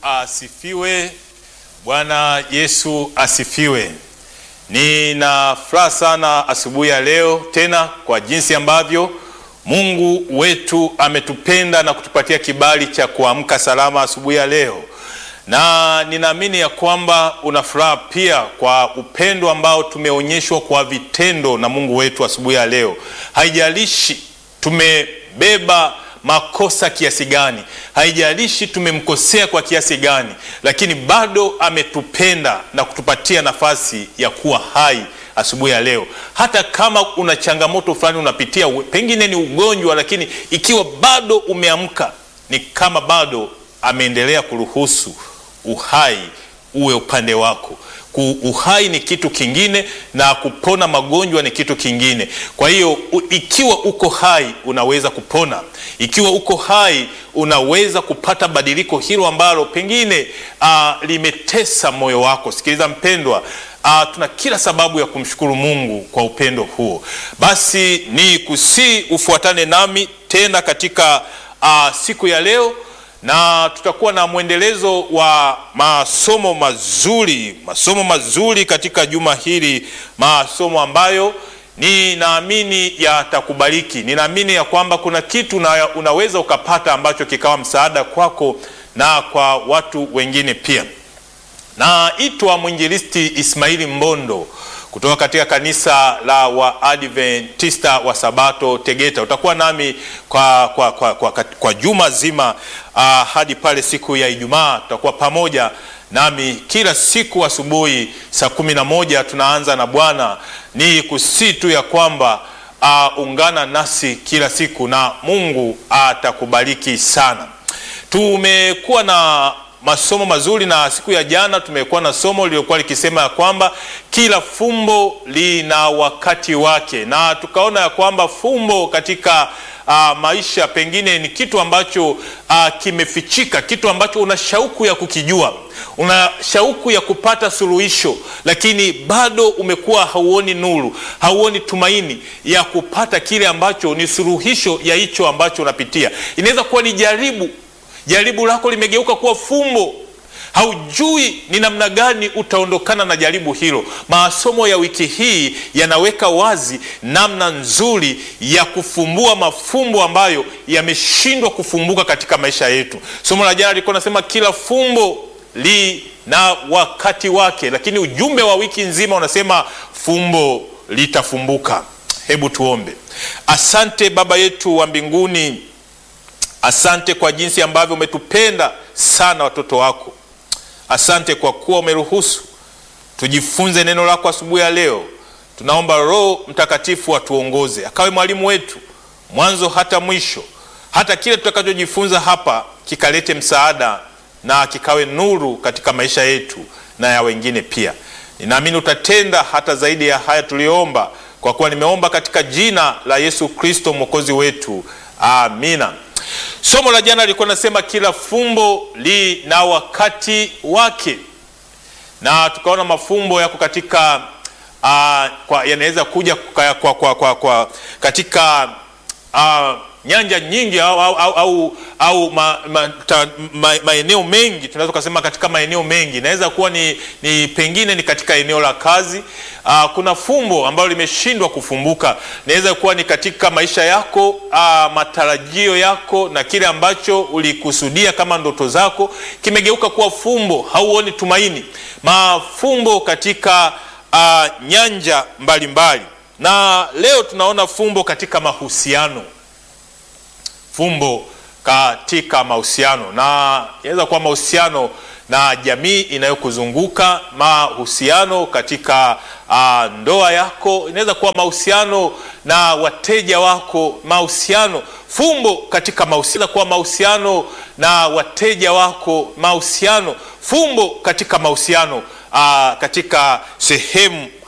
asifiwe. Bwana Yesu asifiwe. Nina furaha sana asubuhi ya leo tena kwa jinsi ambavyo Mungu wetu ametupenda na kutupatia kibali cha kuamka salama asubuhi ya leo, na ninaamini ya kwamba una furaha pia kwa upendo ambao tumeonyeshwa kwa vitendo na Mungu wetu asubuhi ya leo. Haijalishi tumebeba makosa kiasi gani, haijalishi tumemkosea kwa kiasi gani, lakini bado ametupenda na kutupatia nafasi ya kuwa hai asubuhi ya leo. Hata kama una changamoto fulani unapitia, pengine ni ugonjwa, lakini ikiwa bado umeamka, ni kama bado ameendelea kuruhusu uhai uwe upande wako. Uhai ni kitu kingine na kupona magonjwa ni kitu kingine. Kwa hiyo ikiwa uko hai unaweza kupona, ikiwa uko hai unaweza kupata badiliko hilo ambalo pengine uh, limetesa moyo wako. Sikiliza mpendwa, uh, tuna kila sababu ya kumshukuru Mungu kwa upendo huo. Basi ni kusii ufuatane nami tena katika uh, siku ya leo na tutakuwa na mwendelezo wa masomo mazuri, masomo mazuri katika juma hili, masomo ambayo ninaamini yatakubariki. Ninaamini ya kwamba kuna kitu na unaweza ukapata ambacho kikawa msaada kwako na kwa watu wengine pia. Naitwa mwinjilisti Ismaili Mbondo kutoka katika kanisa la Waadventista wa Sabato Tegeta. Utakuwa nami kwa, kwa, kwa, kwa, kwa juma zima uh, hadi pale siku ya Ijumaa. Tutakuwa pamoja nami kila siku asubuhi saa kumi na moja tunaanza na Bwana. Ni kusitu ya kwamba uh, ungana nasi kila siku na Mungu atakubariki sana. Tumekuwa na masomo mazuri na siku ya jana tumekuwa na somo lililokuwa likisema ya kwamba kila fumbo lina wakati wake, na tukaona ya kwamba fumbo katika uh, maisha pengine ni kitu ambacho uh, kimefichika, kitu ambacho una shauku ya kukijua, una shauku ya kupata suluhisho, lakini bado umekuwa hauoni nuru, hauoni tumaini ya kupata kile ambacho ni suluhisho ya hicho ambacho unapitia. Inaweza kuwa ni jaribu jaribu lako limegeuka kuwa fumbo, haujui ni namna gani utaondokana na jaribu hilo. Masomo ya wiki hii yanaweka wazi namna nzuri ya kufumbua mafumbo ambayo yameshindwa kufumbuka katika maisha yetu. Somo la jana lilikuwa nasema kila fumbo lina wakati wake, lakini ujumbe wa wiki nzima unasema fumbo litafumbuka. Hebu tuombe. Asante Baba yetu wa mbinguni, Asante kwa jinsi ambavyo umetupenda sana watoto wako. Asante kwa kuwa umeruhusu tujifunze neno lako asubuhi ya leo. Tunaomba Roho Mtakatifu atuongoze, akawe mwalimu wetu mwanzo hata mwisho, hata kile tutakachojifunza hapa kikalete msaada na kikawe nuru katika maisha yetu na ya wengine pia. Ninaamini utatenda hata zaidi ya haya tuliyoomba, kwa kuwa nimeomba katika jina la Yesu Kristo mwokozi wetu, amina. Somo la jana lilikuwa nasema kila fumbo lina wakati wake, na tukaona mafumbo yako katika uh, yanaweza kuja kwa, kwa, kwa, kwa, kwa, katika uh, nyanja nyingi au, au, au, au, au ma, ma, ta, ma, maeneo mengi. Tunaweza kusema katika maeneo mengi, inaweza kuwa ni, ni pengine ni katika eneo la kazi. Uh, kuna fumbo ambalo limeshindwa kufumbuka. Inaweza kuwa ni katika maisha yako, uh, matarajio yako na kile ambacho ulikusudia kama ndoto zako kimegeuka kuwa fumbo, hauoni tumaini. Mafumbo katika uh, nyanja mbalimbali mbali. Na leo tunaona fumbo katika mahusiano fumbo katika mahusiano, na inaweza kuwa mahusiano na jamii inayokuzunguka, mahusiano katika uh, ndoa yako, inaweza kuwa mahusiano na wateja wako, mahusiano fumbo katika mahusiano, kuwa mahusiano na wateja wako, mahusiano fumbo katika mahusiano uh, katika sehemu